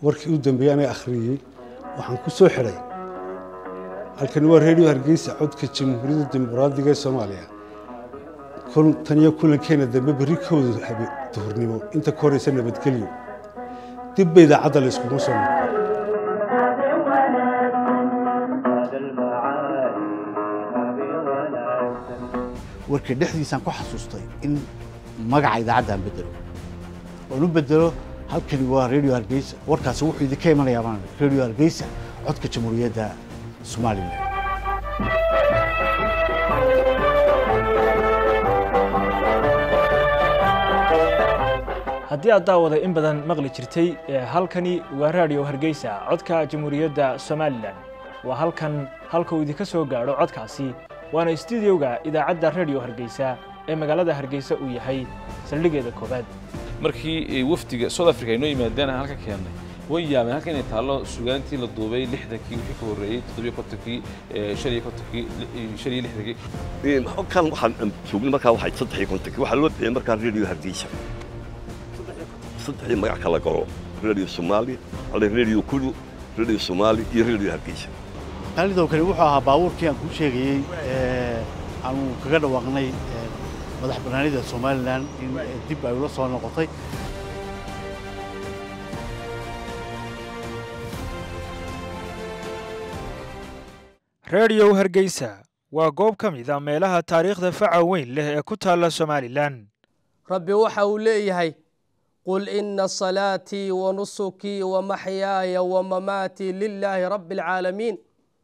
warkii u dambeeyey anay akhriyey waxaan ku soo xidhay halkani waa reediyo hargeysa codka jamhuuriyadda dimuqraadiga ee soomaaliya tan iyo kulankeena dambe berri kowda habe duhurnimo inta ka horeysa nabadgelyo dibba idaacadda la iskuma soo noqo warka dhexdiisaan ku xasuustay in magaca idaacadda aan bedelo oon u bedelo halkani waa radio hargeysa warkaasi wuxuu idinka imanayaa baan radio hargeysa codka jamhuuriyadda somalilan haddii aad daawada in badan maqli jirtay halkani waa raadiyo hargeysa codka jamhuuriyadda somalilan waa halkan halka uu idinka soo gaadho codkaasi waana istuudiyowga idaacadda rediyo hargeysa ee magaalada hargeysa uu yahay saldhigeeda koowaad markii wafdiga south africa ay noo yimaadeen aan halka keennay way yaabeen halka inay taallo sugaantii la duubay lixdankii wixii ka horreeyey toddobiyo kontonkii shan iyo kontonkii shan iyo lixdankii halkan waxaan joognay markaa waxay saddex iyo kontonkii waxaa loo bixiyey markaa radio hargeysa saddexdii magac kala galo radio soomaali radio kudu radio soomaali iyo radio hargeysa qaalidow kani wuxuu ahaa baabuurkii aan kuu sheegayey aanu kaga dhawaaqnay madax bannaanida somalilan in dib ay ula soo noqotay rediyow hargeysa waa goob ka mid a meelaha taariikhda faca weyn leh ee ku taalla somalilan rabbi waxa uu leeyahay qul ina salaatii wa nusukii wa maxyaaya wa mamaatii lilaahi rabbi alcaalamiin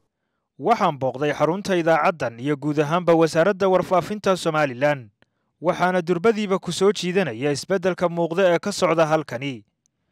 waxaan booqday xarunta idaacaddan iyo guud ahaanba wasaaradda warfaafinta somalilan waxaana durbadiiba ku soo jiidanaya isbeddelka muuqda ee ka socda halkani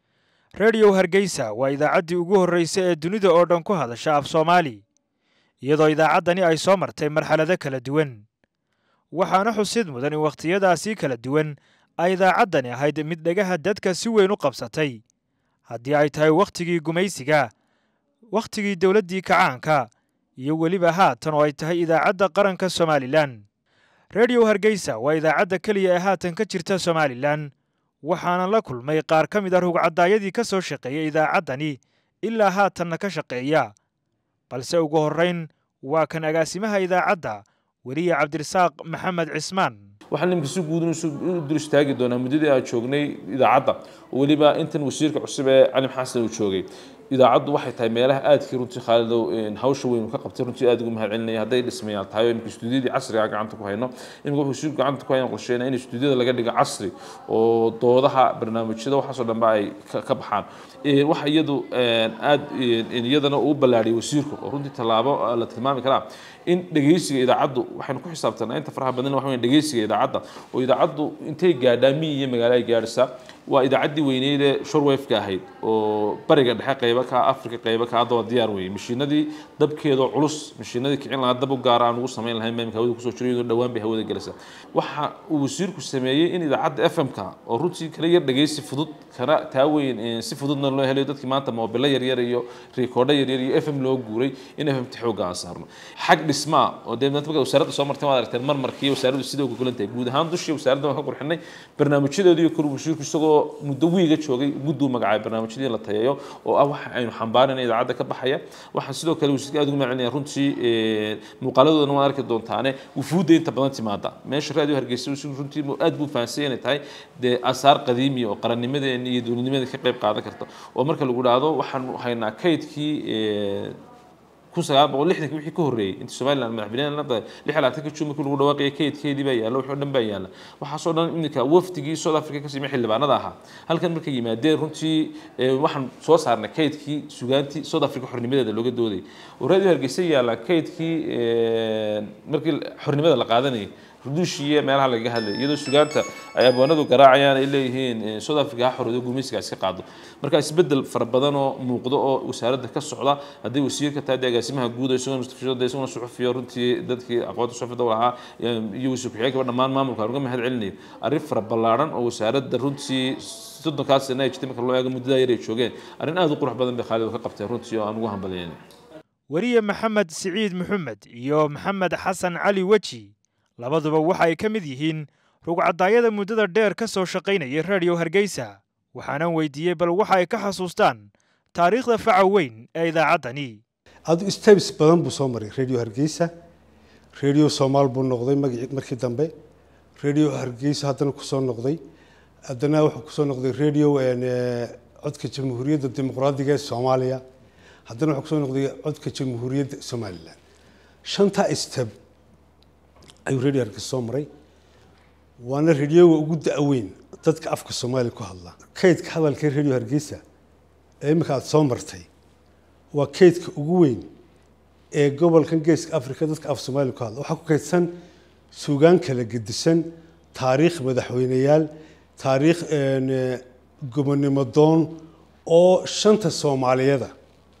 rediyow hargeysa waa idaacaddii ugu horraysa ee dunida oo dhan ku hadasha af soomaali iyadoo idaacaddani ay soo martay marxalado kala duwan waxaana xusid mudan in wakhtiyadaasii kala duwan ay idaacaddani ahayd mid dhagaha dadka si weyn u qabsatay haddii ay tahay wakhtigii gumaysiga wakhtigii dowladdii kacaanka iyo weliba haatan oo ay tahay idaacadda qaranka somalilan rediyow hargeysa waa idaacadda keliya ee haatan ka jirta somalilan waxaana la kulmay qaar ka mid a rugcadaayadii ka soo shaqeeyay idaacaddani ilaa haatanna ka shaqeeya balse ugu horrayn waa kan agaasimaha idaacadda weliye cabdirasaaq maxamed cismaan waxaan nimka si guud u dul istaagi doonaa muddadii aan joognay idaacadda oo weliba intan wasiirka cusub ee cali xasan uu joogay idaacaddu waxay tahay meelaha aadkii runtii khaalidow hawsha weyn ka qabtay runtii aad ugu mahad celinaya hadday dhismayaal tahay oo imika istuudiyadii casriga gacanta ku hayno imika wuxuu si gacanta ku hayan qorsheyna in istuudiyada laga dhigo casri oo doodaha barnaamijyada waxaasoo dhanba ay ka baxaan waxa iyadu aad iyadana uu ballaadhiyay wasiirku oo runtii tallaabo la tilmaami karaa in dhegeysiga idaacaddu waxaynu ku xisaabtanaa inta faraha badan waxa weyn dhegeysiga idaacadda oo idaacaddu intay gaadhaa miyi iyo magaalo ay gaadhaysaa waa idaacaddii weyneyd ee shorwefka ahayd oo bariga dhexe qaybo ka afrika qaybo ka hadda waa diyaar weeye mashiinadii dabkeedoo culus mashiinadii kicin lahaa dab u gaara aan ugu samayn lahayn maamka hawada kusoo jiro iyadoo dhowaan bay hawada gelaysaa waxa uu wasiirku sameeyey in idaacadda f m ka oo runtii kala yar dhegeysi fudud kana taa weyn si fududna loo helayo dadkii maanta moobilo yaryar iyo rikoodho yaryar iyo f m loo guuray in f m ta xoogga aan saarno xag dhismaa oo dee marka wasaaradda soo martay waad aragteen marmarkii wasaaraddu sida uga golan tahay guud ahaan dushii wasaaradda waan ka qurxinay barnaamijyadeedu iyo kor wasiirku isagoo muddo wiiga joogay mudduu magacaabay barnaamijyadii la tayeeyo oo ah waxa aynu xambaarina idaacadda ka baxaya waxaan sidoo kale wasiirka aad ugu macelinaya runtii muuqaaladoodana waan arki doontaane wufuudda inta badan timaada meesha raadiyo hargeysa wasiirku runtii aad buu fahansay inay tahay dee asaar qadiimiya oo qarannimadeena iyo dowladnimadeena ka qayb qaadan karta oo marka lagu dhahdo waxaan haynaa kaydkii kun sagaal boqol lixdankii wixii ka horreeyey inta somaliland madaxbanaan la dahay lix labaatanka juun markii lagu dhawaaqayay kaydkeedii baa yaalla wixii o dhan baa yaalla waxaasoo dhan iminka wafdigii south africa ka simay xildhibaanada ahaa halkan markay yimaadeen runtii waxaan soo saarnay kaydkii sugaantii south africa xornimadeeda looga doodayay oo radio hargeysa yaalla kaydkii markii xornimada la qaadanayay ruduushiiyo meelaha lagaga hadlay iyadoo sugaanta ay abwaanadu garaacayaan ay leeyihiin south africa ha xoroodo gumaysigaas ka qaado marka isbedel fara badan oo muuqdo oo wasaaradda ka socda haddii wasiirka tahay dee agaasimaha guud isagoo mustafishada isagoo suxufiyo runtii dadkii aqoonta suxufida u lahaa iyo wasiir ku-xigeenkaba dhammaan maamulka aan uga mahad celinayo arrin fara ballaaran oo wasaaradda runtii soddonkaas sana ay jirtay marka loo eego muddadaa yar ay joogeen arrin aad u qurux badan bay khaalid ka qabtay runtii oo aan ugu hambalyeynay weriye maxamed siciid maxamed iyo maxamed xasan cali weji labaduba waxa ay ka mid yihiin rugcadaayada muddada dheer ka soo shaqaynayay rediyo hargeysa waxaanan weydiiyey bal waxa ay ka xasuustaan taariikhda faca weyn ee idaacaddani adu steps badan buu soo maray radio hargeysa radio soomaal buu noqday magaci markii dambe radio hargeysa haddana kusoo noqday haddana wuxuu kusoo noqday radio codka jamhuuriyadda dimuqraadiga ee soomaaliya haddana wuxuu kusoo noqday codka jamhuuriyadda somalilan shantaa step ayuu radio hargeysa soo maray waana radioga ugu da-weyn dadka afka soomaaliya ku hadla kaydka hadalka radio hargeysa ee imika aada soo martay waa kaydka ugu weyn ee gobolkan geeska africa dadka af soomaaliya ku hadla waxaa ku kaydsan suugaan kala gedisan taariikh madaxweyneyaal taariikh gobonimo doon oo shanta soomaaliyada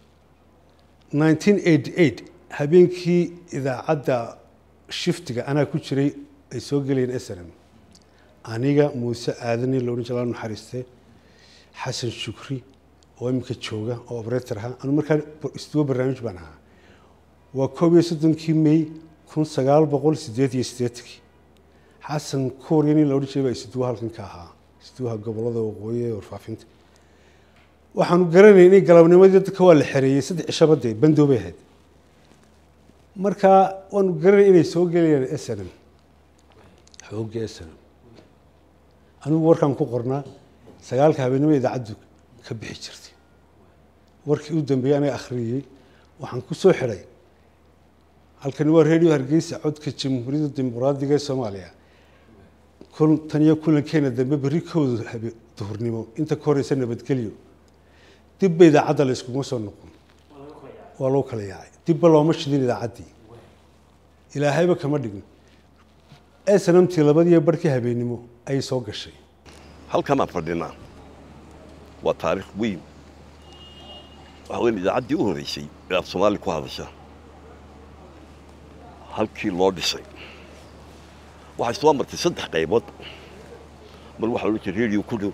1988 habeenkii idaacadda shiftiga anaa ku jiray ay soo gelayeen snm aniga muuse aadani la odhan jira la naxariiste xasan shukri oo iminka jooga oo operator ahaa anu markaa istuwo barnaamij baan ahaa waa koob iyo soddonkii may kun sagaal boqol sideed iyo siddeetankii xasan kuuriya nin la odhan jiray baa istuwa halkan ka ahaa istuwaha gobolada waqooyi ee warfaafinta waxaanu garanay inay galabnimadii dadka waa la xereeyey saddex cishabadee bandoobay ahayd markaa waanu garanay inay soo gelayaan snm xoogga snm anigu warkaan ku qornaa sagaalka habeenimo idaacaddu ka bixi jirtay warkii u dambeeyey anaga akhriyey waxaan ku soo xidhay halkani waa radio hargeysa codka jamhuuriyadda dimuqraadiga ee soomaaliya kun tan iyo kulankeena dambe berri kowda habe duhurnimo inta ka horeysa nabadgelyo dibba idaacadda la iskuma soo noqon waa loo kala yaacay dibba looma shidin idaacaddii ilaahayba kama dhigin snamtii labadiiyo barhkii habeennimo ayay soo gashay halkanaan fadhinaa waa taariikh weyn waxa weyn idaacaddii u horreysay ee af soomaali ku hadasha halkii loo dhisay waxay soo martay saddex qaybood mar waxaa loo jiray radio ku dhow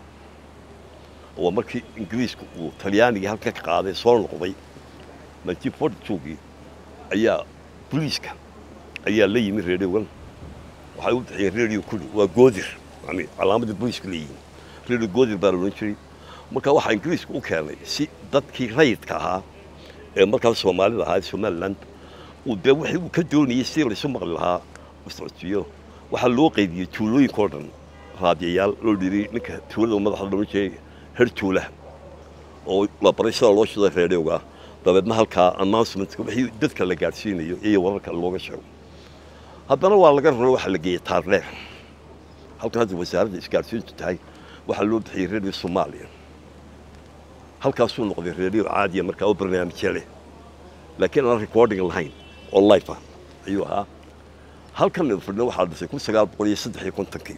oo markii ingiriisku uu talyaanigii halka ka qaaday soo noqday nineteen forty twogii ayaa boliiska ayaa la yimi radiogan waxay u bixiyeen radio ku dhow waa goodir yani calaamadii boliisku leeyihiin radio goodir baa la odhan jiray marka waxaa ingiriisku u keenay si dadkii rayidka ahaa ee markaas soomaalida ahaa somaliland uu dee wixii uu ka doonayey si laysu maqli lahaa u socodsiiyo waxaa loo qaydiyey tuulooyinka oo dhan raadiyayaal loo dhiray ninka tuulada madaxda loodhan jiray her tuula oo la baray sida loo shiday reedhowga dabeedna halkaa announcementka wixii dadka la gaadhsiinayo iyo wararka looga sheego haddana waa laga raro waxaa la geeyey taardheer halkan hadda wasaaradda isgaadhsiintu tahay waxaa loo bixiyey radio soomaaliya halkaasuu noqday radio caadiya markaa oo barnaamijya leh laakiin aan recording lahayn oo life ah ayuu ahaa halkan fadhina waxaa dhisay kun sagaal boqol iyo saddex iyo kontonkii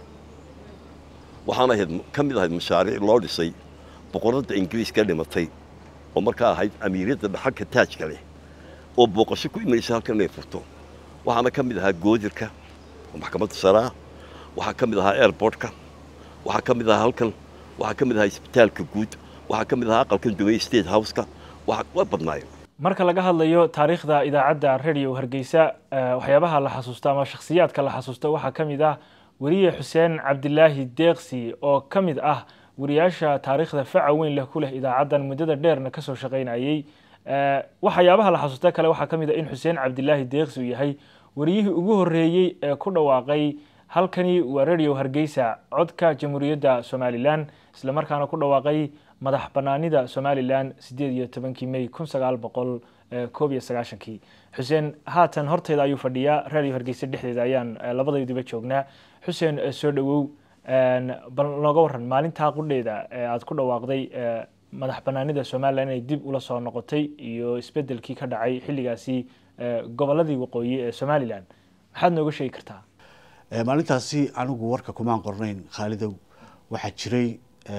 waxaana ahayd ka mid ahayd mashaariic loo dhisay boqoradda ingiriiska dhimatay oo markaa ahayd amiiradda dhaxalka taajka leh oo booqasho ku imanaysa halkan inay furto waxaana ka mid ahaa goodirka oo maxkamadda saraa waxaa ka mid ahaa airportka waxaa ka mid ahaa halkan waxaa ka mid ahaa isbitaalka guud waxaa ka mid ahaa aqalkan dumey state houseka waa badnaayeen marka laga hadlayo taariikhda idaacadda radio hargeysa waxyaabaha la xasuusto ama shakhsiyaadka la xasuusto waxaa ka mid ah weriye xuseen cabdilaahi deeqsi oo ka mid ah wariyaasha taariikhda faca weyn leh ku leh idaacaddan muddada dheerna kasoo shaqaynayey waxyaabaha la xasuusta kale waxaa ka mid ah in xuseen cabdilaahi deeqsi uu yahay wariyihii ugu horreeyey ee ku dhawaaqay halkani waa radio hargeysa codka jamhuuriyadda somalilan islamarkaana ku dhawaaqay madax banaanida somalilan sideed iyo tobankii may kun sagaal boqol koob iyo sagaashankii xuseen haatan horteeda ayuu fadhiyaa radio hargeysa dhexdeeda ayaan labadayduba joognaa xuseen soo dhowow bal nooga waran maalintaa qudheeda aad ku dhawaaqday madax banaanida somalilan inay dib ula soo noqotay iyo isbedelkii ka dhacay xilligaasi goboladii waqooyi ee somalilan maxaad nooga sheegi kartaa maalintaasi anigu warka kumaan qornayn khaalidow waxaa jiray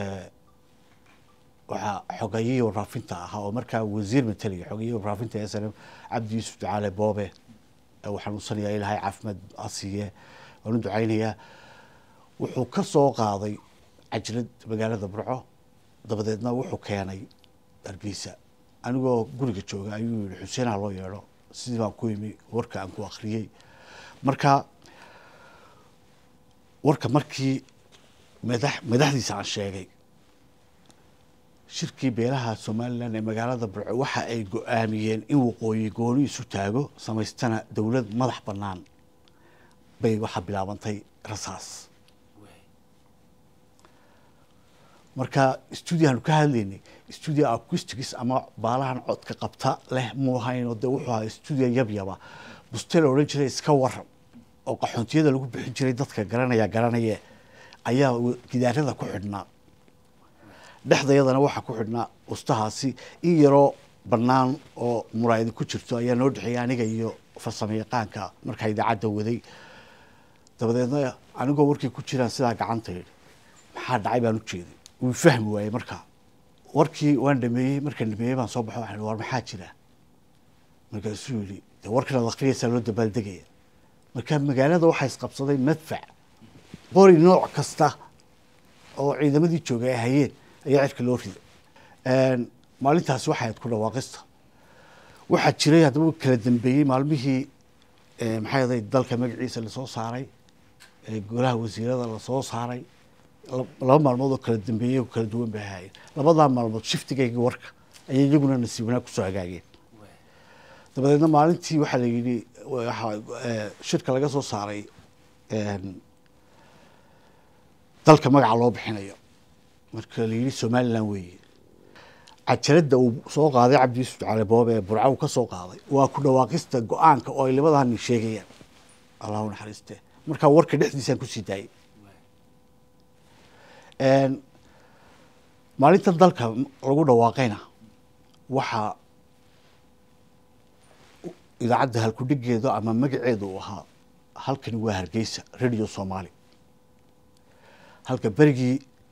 waxaa xogayihii warfaafinta ahaa oo markaa wasiir matalaya xogayihii warfaafinta ee snm cabdi yuusuf ducaale boobe uu xanuunsanayaa ilaahay caafimaad asiiye waanu ducaynayaa wuxuu ka soo qaaday cajlad magaalada burco dabadeedna wuxuu keenay hargeysa anigoo guriga jooga ayuu yihi xuseenaha loo yeedho sidii baan ku yimi warka aan ku akriyey marka warka markii madax madaxdiisa aan sheegay shirkii beelaha somalilan ee magaalada burco waxa ay go-aamiyeen in waqooyi gooni isu taago samaystana dowlad madax bannaan bay waxaa bilaabantay rasaas marka stuudiyaanu ka hadlaynay stuudio acoustics ama baalahan codka qabta leh muu ahayn oo dee wuxuu ahaa stuudio yabyaba buste la odhan jiray iska waran oo qaxoontiyada lagu bixin jiray dadka garanaya garanaye ayaa gidaarada ku xidhnaa dhexdayadana waxaa ku xidhnaa ustahaasi in yaroo bannaan oo muraayadi ku jirto ayaa noo dhexeeyay aniga iyo farsamo yaqaanka markaa idaacadda waday dabadeedna anigoo warkii ku jiraan sidaa gacanta yidhi maxaa dhacay baan u jeeday wuu fahmi waayey markaa warkii waan dhameeyey markaan dhameeyey baan soo baxo waxaan war maxaa jira markaasuu yidhi dee warkan ad akhriyaysaa loo dabaaldegaya marka magaalada waxaa isqabsaday madfac qori nooc kasta oo ciidamadii joogay ay hayeen ayaa cirka loo riday maalintaasi waxay ahayd ku dhawaaqista waxaa jiray haddaba kala dambeeyey maalmihii maxay ahayd dalka magaciisa lasoo saaray golaha wasiirada lasoo saaray laba maalmood oo kala dambeeyey oo kala duwan bay ahaayeen labadaa maalmood shiftigaygii warka ayay iyaguna nasiib wanaag kusoo hagaageen dabadeedna maalintii waxaa la yidhi shirka laga soo saaray dalka magaca loo bixinayo marka la yidhi somalilan weeye cajaladda uu soo qaaday cabdi yuusuf cali boobe ee burca uu ka soo qaaday waa ku dhawaaqista go-aanka oo ay labadani sheegayaan allahu naxariiste markaa warka dhexdiisaan kusii daayay maalinta dalka lagu dhawaaqayna waxaa idaacadda halkudhigeedu ama magaceedu uu ahaa halkani waa hargeysa radio somaali halka berigii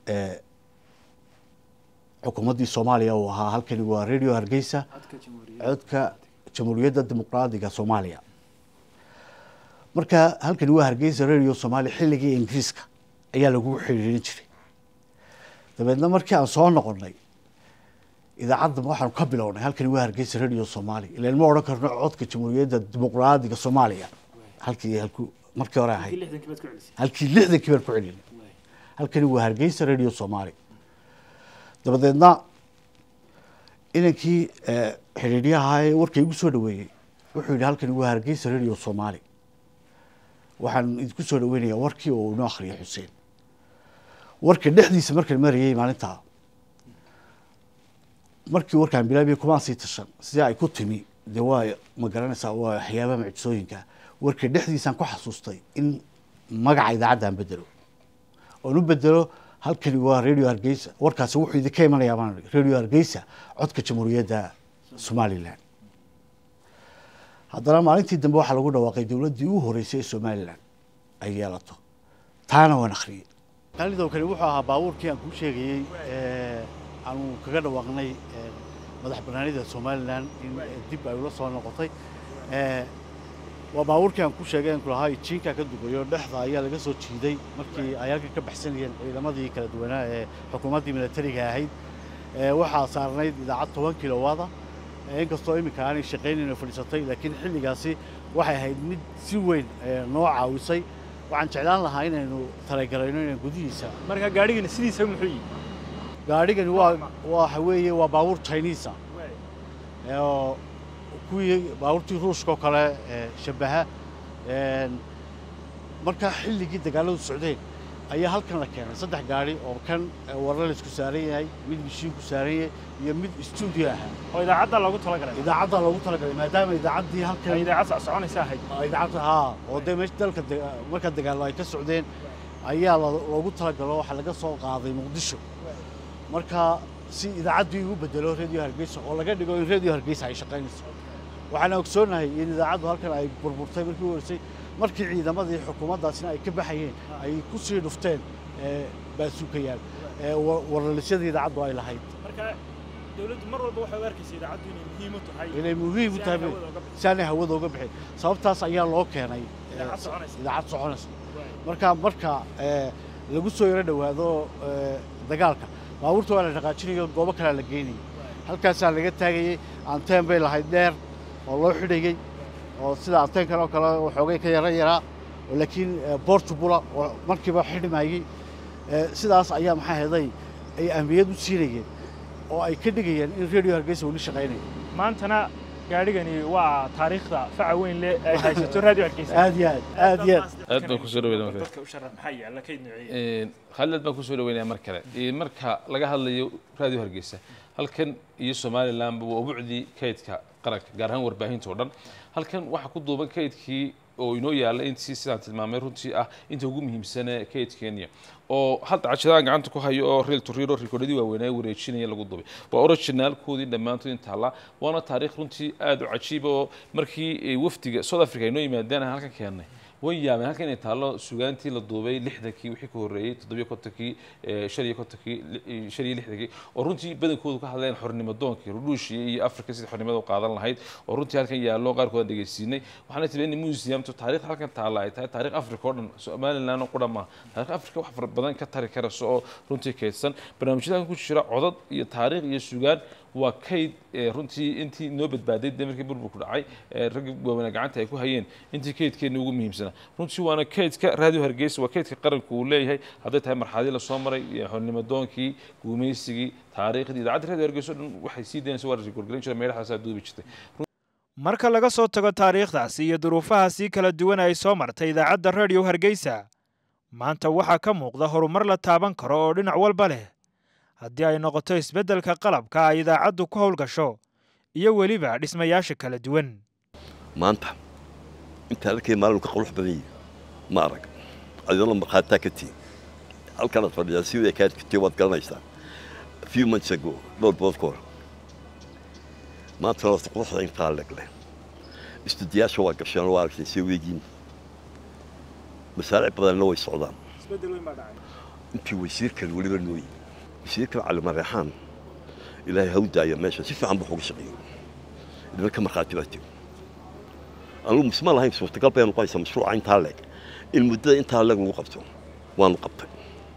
xukuumaddii soomaaliya uu ahaa halkani waa radio hargeysa codka jamhuuriyadda dimuqraadiga soomaaliya marka halkani waa hargeysa radio somalia xilligii ingiriiska ayaa lagu xiriirin jiray dabeedna markii aan soo noqonnay idaacadda waxaanu ka bilownay halkani waa hargeysa radio somalia ilan ma odhan karno codka jamhuuriyadda dimuqraadiga soomaaliya halkii halku markii hore ahayd halkii lixdankii baan ku celinay halkani waa hargeysa radio somalia dabadeedna inankii xidhiidyaha ee warka igu soo dhaweeyey wuxuu yidhi halkani waa hargeysa radio somalia waxaan idinku soo dhaweynayaa warkii oo inoo akhriyay xuseen warka dhexdiisa markaan marayay maalintaa markii warkaan bilaabiyay kumaan sii tashan sidii ay ku timi dee waa ma garanaysaa waa waxyaabaha mucjisooyinka warka dhexdiisaan ku xasuustay in magaca idaacadda aan bedelo oon u bedelo halkani waa radio hargeysa warkaasi wuxuu idinka imanayaa baan radio hargeysa codka jamhuuriyadda somalilan haddana maalintii dambe waxaa lagu dhawaaqay dowladdii u horeysay ee somalilan ay yeelato taana waan akhriyey qaalidow kani wuxuu ahaa baabuurkii aan kuu sheegayey aanu kaga dhawaaqnay madax banaanida somalilan in dib ay ula soo noqotay waa baabuurkii aan ku sheegay aan kulahaa jiinka ka dugayo dhexda ayaa laga soo jiiday markii ay halkan ka baxsanayeen ciidamadii kala duwanaa ee xukuumaddii militariga ahayd waxaa saarnayd idaacad toban kilowada inkastoo iminka aanay shaqaynayn oo fadhiisatay laakiin xilligaasi waxay ahayd mid si weyn noo caawisay waxaan jeclaan lahaa inaynu talagelayno inaan gudihiisa marka gaadhigani sidiisa muxuu yihi gaadhigani waa waxa weeye waa baabuur chinisa oo kuwii baabuurtii ruushka oo kale shabaha marka xilligii dagaaladu socdeen ayaa halkan la keenay saddex gaari oo kan warla laisku saaran yahay mid mishiinku saaran yahay iyo mid stuudio ahaa oo idaacadda loogu talagalay idaacadda loogu talagalay maadaama idaacaddii halkan idaacad soconaysa ahayd idaacadda haa oo dee meesha dalka marka dagaallo ay ka socdeen ayaa loogu talagalo waxaa laga soo qaaday muqdisho marka si idaacaddii ugu bedelo radio hargeysa oo laga dhigo in radio hargeysa ay shaqaynayso waxaana ogsoonahay in idaacaddu halkan ay burburtay markii u horeysay markii ciidamadii xukuumaddaasina ay ka baxayeen ay ku sii dhufteen baasuukayaal warlalisyadii idaacaddu ay lahayd marka dowladdu mar walba waxay u arkaysa idaacaddu inay muhiim u tahay inay muhiim u tahay si aanay hawada uga bixin sababtaas ayaa loo keenay Idaacad soconaysa. idaacad soconaysa marka marka lagu soo yaro dhowaado dagaalka baabuurta waa la dhaqaajinayo goobo kalea la geynayay halkaasaa laga taagayey anteen bay lahayd dheer oo loo xidhayey oo sida anteenkan oo kale waxoogay ka yaro yaraa oo laakiin portubula oo markiiba xidhmayey sidaas ayaa maxaa heday ay ahmiyad u siinayeen oo ay ka dhigayaan in radio hargeysa weli shaqaynayo maantana gaadhigani waa taariikhda faca weyn leh ay haysato radio hargeysa aad iyo aad aad iyo aad aad baan kusoo dhaweynaya marka dadka u sharax maxaa yaala kayd nuuciye khaalid baan kusoo dhaweynaya mar kale Ee, marka laga hadlayo radio hargeysa halkan iyo somalilandba waa ubucdii kaydka qaranka gaar ahaan warbaahinta oo dhan halkan waxaa ku duuban kaydkii oo inoo yaalla intii sidaan tilmaamay runtii ah inta ugu muhiimsane kaydkeenya oo hadda cashadahan gacanta ku hayo oo real to real oo rikoodhadii waaweynaa wareejinaya lagu dubay waa originaalkoodii dhammaantood intaalla waana taariikh runtii aad u cajiiba oo markii eh, wafdiga south africa ay noo yimaadeen aan halkan keennay way yaabeen halkan inay taallo sugaantii la duubay lixdankii wixii ka horreeyey toddobiyo kontonkii eh, shan iyo kontonkii li- eh, shan iyo lixdankii oo runtii badankoodu ka hadleen xornimo doonkii rudhuushii iyo afrika sidii xornimada u qaadan lahayd oo runtii halkan yaallo qaarkood aan dhegeysiinay waxaana tiri in museumtu taariikhda halkan taalla ay tahay taariikh afrika oo dhan somaliland oo qudha maaha taariikh afrika wax fara badan ka tari karayso oo runtii kaydsan barnaamijyada halkan ku jira codad iyo taariikh iyo sugaan waa kayd eh, runtii intii noo badbaaday dee markii burburku dhacay eh, raggi waaweynaa gacanta ay ku hayeen intii kaydkeena ugu muhiimsanaa runtii waana kaydka radio hargeysa waa kaydka qaranku uu leeyahay hadday tahay marxaladii lasoo maray iyo xornimo doonkii guumaysigii taariikhdii idaacadda radio hargeysa oo dhan waxay sii daynaysa waa rikoorgelin jira meelahaasa duubi jirtay marka laga soo tago taariikhdaasi iyo duruufahaasi kala duwan ay soo martay idaacadda radio hargeysa maanta waxaa ka muuqda horumar la taaban karo oo dhinac walba leh haddii ay noqoto isbeddelka qalabka ay idaacaddu ku howlgasho iyo weliba dhismayaasha kala duwan maanta intaa halkay maalin ka qurux badan yihin ma arag adina markhaataa ka tihin halkanaad fadhidaa sidii kaa jirtay waad garanaysaa few months ago dhowr bilood ka hor maantana wata quruxda intaa leg leh istudiyaasha waa gasheen waa aragtay see weegiin masaaric badanna way socdaan intii wasiirkan weliba nooyi wasiirkan cali mareexaan ilaahay ha u daaya meesha si fiican buu uga shaqeeyey idina ka markhaati baa tiri anugu misma lahayn suurtagal bay noqonaysaa mashruuca intaa leeg in muddada intaa leeg lagu qabto waanu qabtay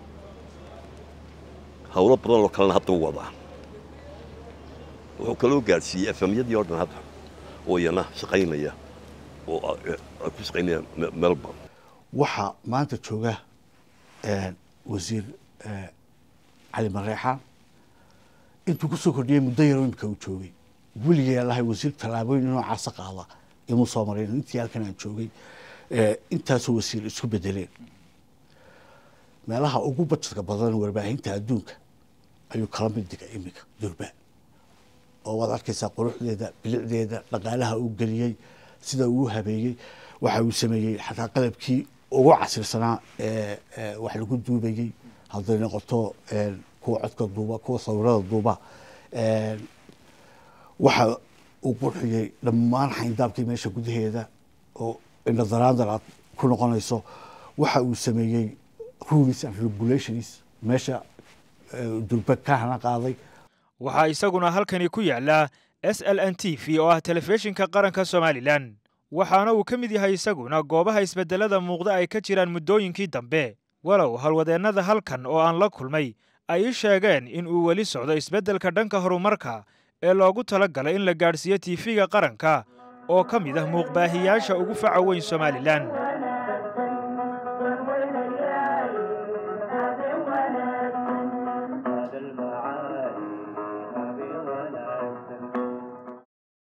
hawlo badan oo kalena hadda u wadaa wuxuu kaloo gaadhsiiyey efemyadii oo dhan hadda oo iyana shaqaynaya oo ay ku shaqaynaya Me- melbourne waxaa maanta jooga eh, wasiir eh, cali mareexaan intuu ku soo kordhiyey muddo yaro imika uu joogay weligay lahay wasiir tallaabooyin noocaasa qaada imuu soo marin intii halkan aan joogay eh, intaasoo wasiir isku bedeleen meelaha ugu bajedka badan warbaahinta adduunka ayuu kala mid dhigay iminka durba oo waad arkaysaa quruxdeeda bilicdeeda dhaqaalaha uu geliyey sida uu u habeeyey waxa uu sameeyey xataa qalabkii ugu casirsanaa ee ee wax lagu duubayey hadday noqoto een, kuwa codka duuba kuwa sawirada duuba een, waxa uu qurxiyey dhammaan xayndaabkii meesha gudaheeda oo indhadaraandar aad ku noqonayso waxa uu sameeyey rules and regulations meesha ee, durba ka hana qaaday waxaa isaguna halkani ku yaala s l n t v oo ah telefishinka qaranka somalilan waxaana uu ka mid yahay isaguna goobaha isbeddelada muuqda ay ka jiraan muddooyinkii dambe walow howlwadeennada halkan oo aan la kulmay ay ii sheegeen in uu weli socdo isbeddelka dhanka horumarka ee loogu tala galay in la gaadhsiiyo tiifiga qaranka oo ka mid ah muuqbaahiyaasha ugu faca weyn somalilan